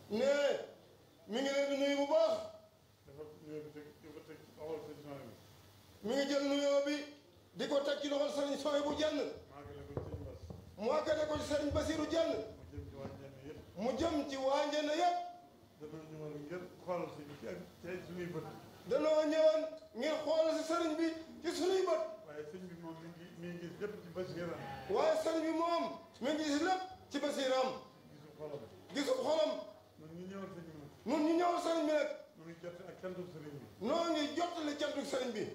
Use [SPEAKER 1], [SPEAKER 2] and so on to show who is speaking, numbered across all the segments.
[SPEAKER 1] ne mi ngi leen di nuyu bu baax
[SPEAKER 2] dafa ñëw bi teg di ko teg awal sëñ Sonia bi
[SPEAKER 1] mi ngi jël nuyoo bi di ko teg ci loxol sëriñ Soye bu jenn
[SPEAKER 2] maa ngi leen ko sëñ Bas
[SPEAKER 1] mu àggale ko ci sëriñ Basiru jenn
[SPEAKER 2] mu jëm ci waa Njenne
[SPEAKER 1] mu jëm ci waa Njenne
[SPEAKER 2] yëpp
[SPEAKER 1] yëpp
[SPEAKER 2] dana ñëwoon ngir xoolal si ci ak tey suñuy bët
[SPEAKER 1] danoo ñëwoon ngir xool si sëriñ bi ci sunuy bët
[SPEAKER 2] waaye sëñ bi moom mi ngi mi ngi gis lépp ci basiram
[SPEAKER 1] waaye sëriñ bi moom mi ngi gis lépp ci basiram
[SPEAKER 2] gisu xolam
[SPEAKER 1] gisu xolam
[SPEAKER 2] ñun ñu ñëwal sëñ bi nag
[SPEAKER 1] nun ñu ñëwal sëriñ bi nag
[SPEAKER 2] mu ngi jot ak cantu sëriñ bi
[SPEAKER 1] noo ngi jottali cantu sëriñ bi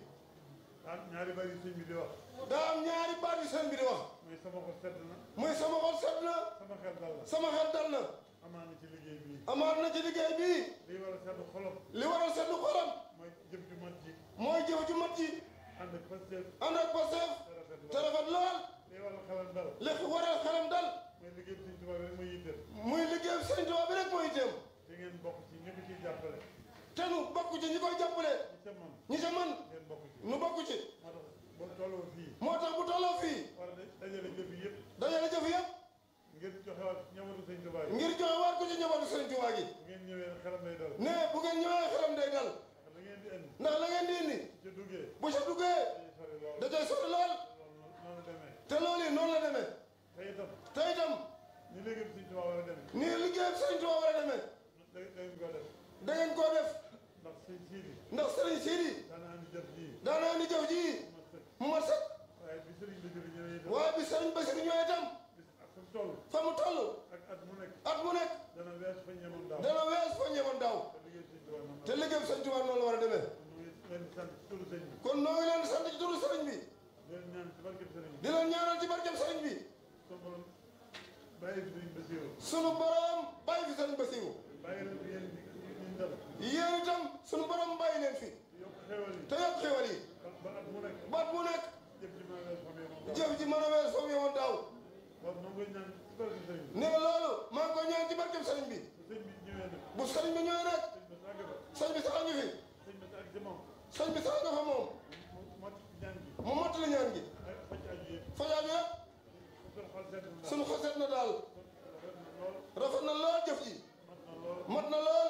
[SPEAKER 2] ah ñaari bari sëñ bi di wax
[SPEAKER 1] daa am ñaari baat yu sëriñ bi di wax
[SPEAKER 2] mooy sama xol sedd na
[SPEAKER 1] muy sama xol set na
[SPEAKER 2] sama xel dal na
[SPEAKER 1] sama xel dal na
[SPEAKER 2] amaa na ci liggéey bii
[SPEAKER 1] amaat na ci liggéey bii
[SPEAKER 2] liy war a sedd xolam
[SPEAKER 1] li waral seetlu xolam
[SPEAKER 2] mooy jëf ju mat ji
[SPEAKER 1] mooy jëf ju mat ji
[SPEAKER 2] ànd ak pasteef
[SPEAKER 1] ànd ak Pastef
[SPEAKER 2] te rafet
[SPEAKER 1] te
[SPEAKER 2] lool
[SPEAKER 1] rafet lool
[SPEAKER 2] liy war a xelam dal
[SPEAKER 1] li waral xelam dal
[SPEAKER 2] mooy liggéey sëñ Tuubaa rek mooy yitteel
[SPEAKER 1] muy liggéey sëriñ Tuubaa bi rek mooy itam
[SPEAKER 2] te ngeen bokk ci ñi ko ciy jàppale
[SPEAKER 1] te nu bokk ci ñi koy jàppale
[SPEAKER 2] ñi ca man
[SPEAKER 1] ñi ca man
[SPEAKER 2] ngeen bokk ci
[SPEAKER 1] nu bokk ci
[SPEAKER 2] moo tax boo tolloo fii
[SPEAKER 1] moo tax bu tolloo fii
[SPEAKER 2] war a dajale jëf yi yëpp
[SPEAKER 1] dajale jëf yëpp
[SPEAKER 2] ngir joxewaat ñëwatu sëñ Tuubaa yi
[SPEAKER 1] ngir joxe waat ko ci njabootu sëriñ Tuubaa gi
[SPEAKER 2] bu ngeen ñëwee xelam lay dal
[SPEAKER 1] ne bu ngeen ñëwee xelam day dal
[SPEAKER 2] ndax la ngeen di indi
[SPEAKER 1] ndax la ngeen di indi
[SPEAKER 2] ci duggee
[SPEAKER 1] bu ca duggee
[SPEAKER 2] dañuy sori lool
[SPEAKER 1] da cay sori lool
[SPEAKER 2] loolu noonu demee
[SPEAKER 1] te loolu yi noonu la demee
[SPEAKER 2] te itam
[SPEAKER 1] te itam
[SPEAKER 2] ni léegi sëñ Tuubaa war a demee
[SPEAKER 1] nii liggéey sëriñ Tuubaa war a demee
[SPEAKER 2] da da ngeen ko def
[SPEAKER 1] da ngeen koo def
[SPEAKER 2] ndax sëñ Siidi
[SPEAKER 1] ndax sëriñ Sidi
[SPEAKER 2] daana andi jëf ji
[SPEAKER 1] daana indi jëf ji
[SPEAKER 2] ma sëkk
[SPEAKER 1] mu mat sëkk
[SPEAKER 2] waaye bi sëriñ bi jëri ñëwee itam
[SPEAKER 1] waaye bi sëriñ Basiru ñëwee itam
[SPEAKER 2] bis ak fu mu toll
[SPEAKER 1] fa mu toll
[SPEAKER 2] ak at mu nekk
[SPEAKER 1] at mu nekk
[SPEAKER 2] dana wees fa ñemoon daaw
[SPEAKER 1] dana wees fa ñëwoon daaw
[SPEAKER 2] te liggéey sëñ Tuubaa noonu
[SPEAKER 1] te liggéey sëriñ Tuubaa noonu la war a demee
[SPEAKER 2] ñu ngi leen di sant ci turu sëñ bi
[SPEAKER 1] kon noo ngi leen di sant ci turu sëriñ bi
[SPEAKER 2] di leen ñaan ci barkeb sëriñ bi
[SPEAKER 1] di leen ñaanal ci barkeem sëriñ bi
[SPEAKER 2] sunu borom bàyyi fi sëriñ Basiru
[SPEAKER 1] sunu borom bàyyi fi sëriñ Basiru
[SPEAKER 2] bàyyi leen fi yéen ñu ñu dal
[SPEAKER 1] yéen itam sunu borom bàyyi leen fi
[SPEAKER 2] yokk xewal yi
[SPEAKER 1] te yokk xéwal yi
[SPEAKER 2] ba at mu nekk
[SPEAKER 1] baat bu nekk
[SPEAKER 2] jëf ji maa wees fa mu yemoon daaw
[SPEAKER 1] jëf ji mën a wees fa mu yemoon daaw
[SPEAKER 2] kon noo ngi koy ñaan ci barkeb sëriñ bi
[SPEAKER 1] ne loolu maa ngi koy ñaan ci barkeem sëriñ bi
[SPEAKER 2] bu sëñ bi ñëwee nag
[SPEAKER 1] bu sëriñ bi ñëwee nag
[SPEAKER 2] sëñ bi sàgg ba
[SPEAKER 1] sëñ bi sax a ngi fi
[SPEAKER 2] sëñ bi sàgg ci moom
[SPEAKER 1] sëñ bi sax nga fa moom
[SPEAKER 2] mu mot ñaan gi
[SPEAKER 1] mu mottali ñaan gi
[SPEAKER 2] ak faj aju yëpp
[SPEAKER 1] fajaa bi yëpp
[SPEAKER 2] sunu xol sedd na
[SPEAKER 1] sunu xaset na daal
[SPEAKER 2] rafet na lool
[SPEAKER 1] rafet na lool jëf ji
[SPEAKER 2] mat na lool
[SPEAKER 1] mat na lool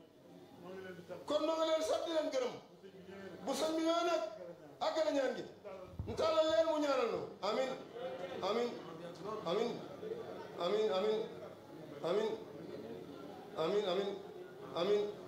[SPEAKER 2] moo ngi leen di sant
[SPEAKER 1] kon noo ngi leen sant di leen gërëm
[SPEAKER 2] bu sëñ bi ñëwee nag
[SPEAKER 1] bu sëñ bi ñëwee nag àggale ñaan gi ñu tàllal leen mu ñaanal nu amin amin amin amin amin amin amin amin amin